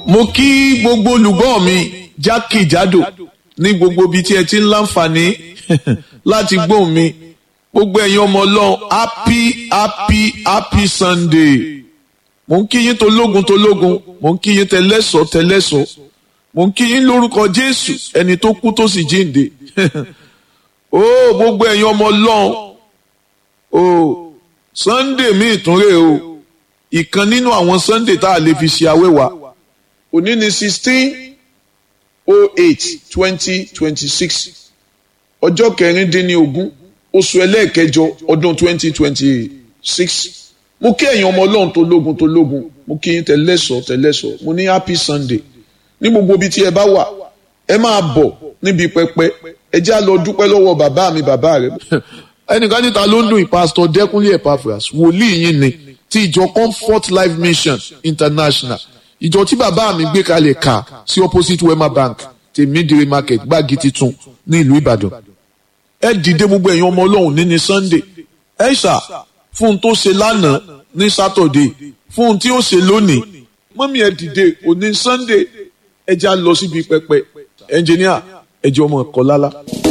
mo kí gbogbo olùgbọ́ mi jákèjádò ní gbogbo ibi tí ẹ ti ń láǹfààní láti gbóhùn mi gbogbo ẹ̀yin ọmọ ọlọ́run happy happy happy sunday mo ń kí yín tológun tológun mo ń kí yín tẹlẹ́sọ̀ tẹlẹ́sọ̀ mo ń kí yín lórúkọ jésù ẹni tó kú tó sì jíǹde ó gbogbo ẹ̀yin ọmọ ọlọ́run ó sunday mi ìtúnrè o ìkan nínú àwọn sunday tá a lè fi ṣe awẹ́wà òní ni sixteen oh eight twenty twenty six ọjọ́ kẹrìndínlógún oṣù ẹlẹ́ẹ̀kẹjọ ọdún twenty twenty six mo kí ẹ̀yin ọmọ ọlọ́run tó lógun tó lógun mo kí yín tẹ̀lẹ́sọ̀ tẹ̀lẹ́sọ̀ mo ní happy sunday ní gbogbo ibi tí ẹ bá wà ẹ máa bọ̀ níbi pẹpẹ ẹ já lọ dúpẹ́ lọ́wọ́ bàbá mi bàbá rẹ. ẹnìkan níta ló ń dùn ìpásítọ̀ dẹ́kunlé epaphras wòlíì yín ni ti ìjọ comfort life mission international ìjọ tí bàbá mi gbé kalẹ̀ kà sí opposite wema bank tèmídìrí market gbági titun ní ìlú ìbàdàn ẹ dìde gbogbo ẹ̀yin ọmọ ọlọ́run ní ní sunday ẹ ṣà fún un tó ṣe lánàá ní saturday fún un tí ó ṣe lónìí mọ́mí ẹ dìde òní sunday ẹ já lọ síbi pẹpẹ ẹnjìníà ẹ jẹ́ ọmọ ẹ̀kọ́ lálá.